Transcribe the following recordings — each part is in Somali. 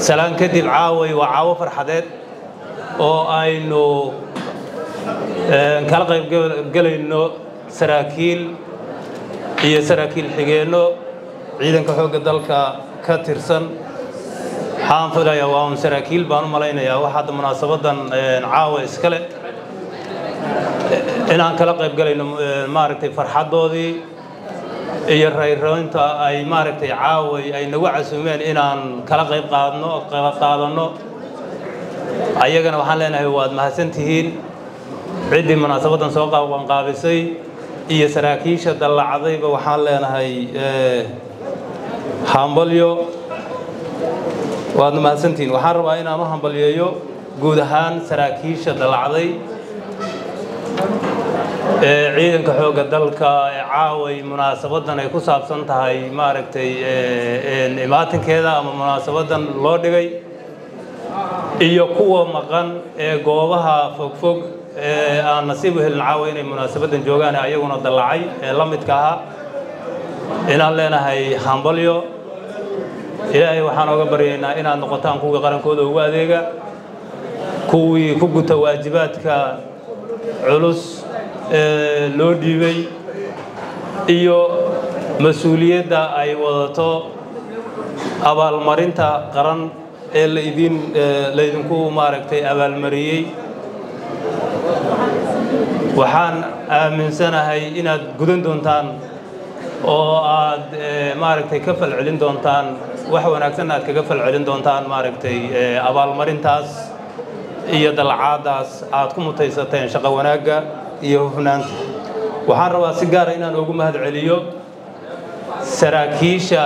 salaan kadib caaway waa caawo farxadeed oo aynu kala qaybgelayno saraakiil iyo saraakiil xigeenno ciidanka xoogga dalka ka tirsan waxaan filayaa waa un saraakiil baan u malaynayaa wax hadda munaasabadan caawa iskale inaan kala qaybgelayno maaragtay farxaddoodii iyo rayroynta ay maaragtay caaway ay nagu casuumeen inaan kala qayb qaadno kala qaadanno ayagana waxaan leenahay waad mahadsantihiin ciddii munaasabaddan soo qabanqaabisay iyo saraakiisha dallacdayba waxaan leenahay hambalyo waadna mahadsantihiin waxaan rabaa inaan u hambalyeeyo guud ahaan saraakiisha dallacday ee ciidanka xoogga dalka ee caaway munaasabadan ay ku saabsan tahay maaragtay imaatinkeeda ama munaasabadan loo dhigay iyo kuwa maqan ee goobaha fogfog ee aan nasiib u helin caawa inay munaasabadan joogaan ayaguna dallacay ee la midka ahaa inaan leenahay hambalyo ilaahay waxaan oga baryaynaa inaad noqotaan kuwii qarankooda ugu adeega kuwii ku guta waajibaadka culus ee loo dhiibay iyo mas-uuliyadda ay wadato abaalmarinta qaran ee laidin laydinku maaragtay abaalmariyey waxaan aaminsanahay inaad gudan doontaan oo aad maaragtay ka falcelin doontaan wax wanaagsan aad kaga falcelin doontaan maaragtay abaalmarintaas iyo dalcaadaas aad ku mutaysateen shaqo wanaagga iyo hufnaanta waxaan rabaa si gaara inaan ugu mahad celiyo saraakiisha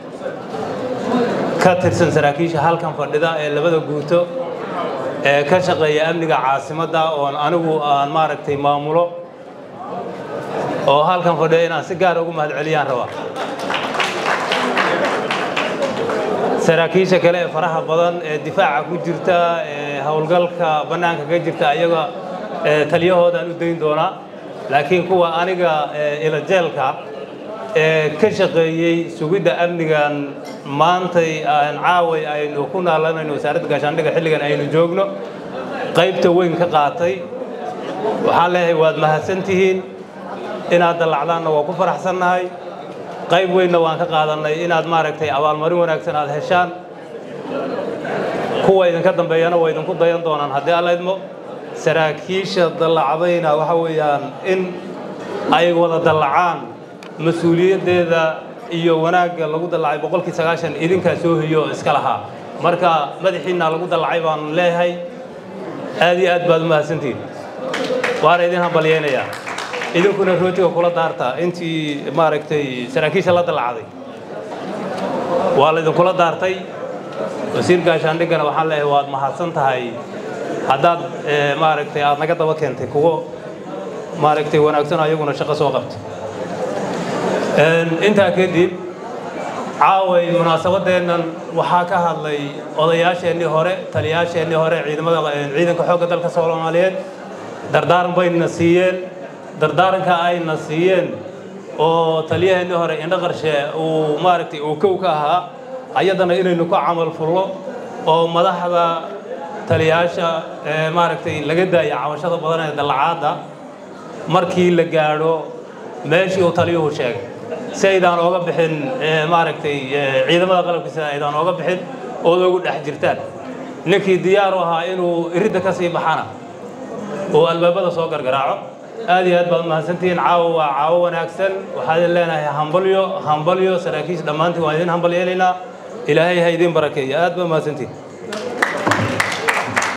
ka tirsan saraakiisha halkan fadhida ee labada guuto ee ka shaqeeya amniga caasimadda oon anigu aan maaragtay maamulo oo halkan fadhiya inaan si gaara ugu mahad celiyaan rabaa saraakiisha kale ee faraha badan ee difaaca ku jirta ee howlgalka bannaanka ka jirta ayaga taliyahoodaan u dayn doonaa laakiin kuwa aniga ilajeelka ee ka shaqeeyey sugidda amnigan maantay aan caaway aynu ku naalanayno wasaaradda gaashaandhigga xilligan aynu joogno qaybta weyn ka qaatay waxaan leeyahay waad mahadsantihiin inaad dallacdaanna waa ku faraxsannahay qayb weynna waan ka qaadannay inaad maaragtay abaalmarin wanaagsan aad heshaan kuwa idinka dambeeyana waa idinku dayan doonaan haddii alla idmo saraakiisha dallacdayna waxa weeyaan in ay wada dallacaan mas-uuliyaddeeda iyo wanaagga lagu dallacay boqolkii sagaashan idinkaa soo hiyo oo iska lahaa marka madaxiinna lagu dallacay baan leeyahay aad iyo aad baad u mahadsantihin waana idin hambalyaynayaa idinkuna rootiga kula daarta intii maaragtay saraakiisha la dallacday waa laydinkula daartay wasiir gaashaandhiggana waxaan leeyahay waad mahadsan tahay haddaad maaragtay aad naga daba keentay kuwo maaragtay wanaagsan ayaguna shaqo soo qabtay intaa kadib caaway munaasabadeennan waxaa ka hadlay odayaasheennii hore taliyaasheennii hore ciidamada ciidanka xoogga dalka soomaaliyeed dardaaran bayna siiyeen dardaaranka ayna siiyeen oo taliyaheennii hore indho qarshe uu maaragtay uu kow ka ahaa ayadana inaynu ku camal fullo oo madaxda taliyaasha ee maaragtay laga daaya cabashada badan ee dallacaadda markii la gaadho meeshii uu taliyuhu sheegay si aydaan ooga bixin maaragtay ciidamada qalabkiisa aydaan ooga bixin ood ogu dhex jirtaan ninkii diyaar u ahaa inuu iridda ka sii baxana oo albaabada soo gargaraaco aad iyo aad baad mahadsantihiin caawo waa caawo wanaagsan waxaa idin leenahay hambalyo hambalyo saraakiisha dhammaantiin waan idin hambalyeelaynaa ilaahay ha idin barakeeyo aad baad mahadsantihiin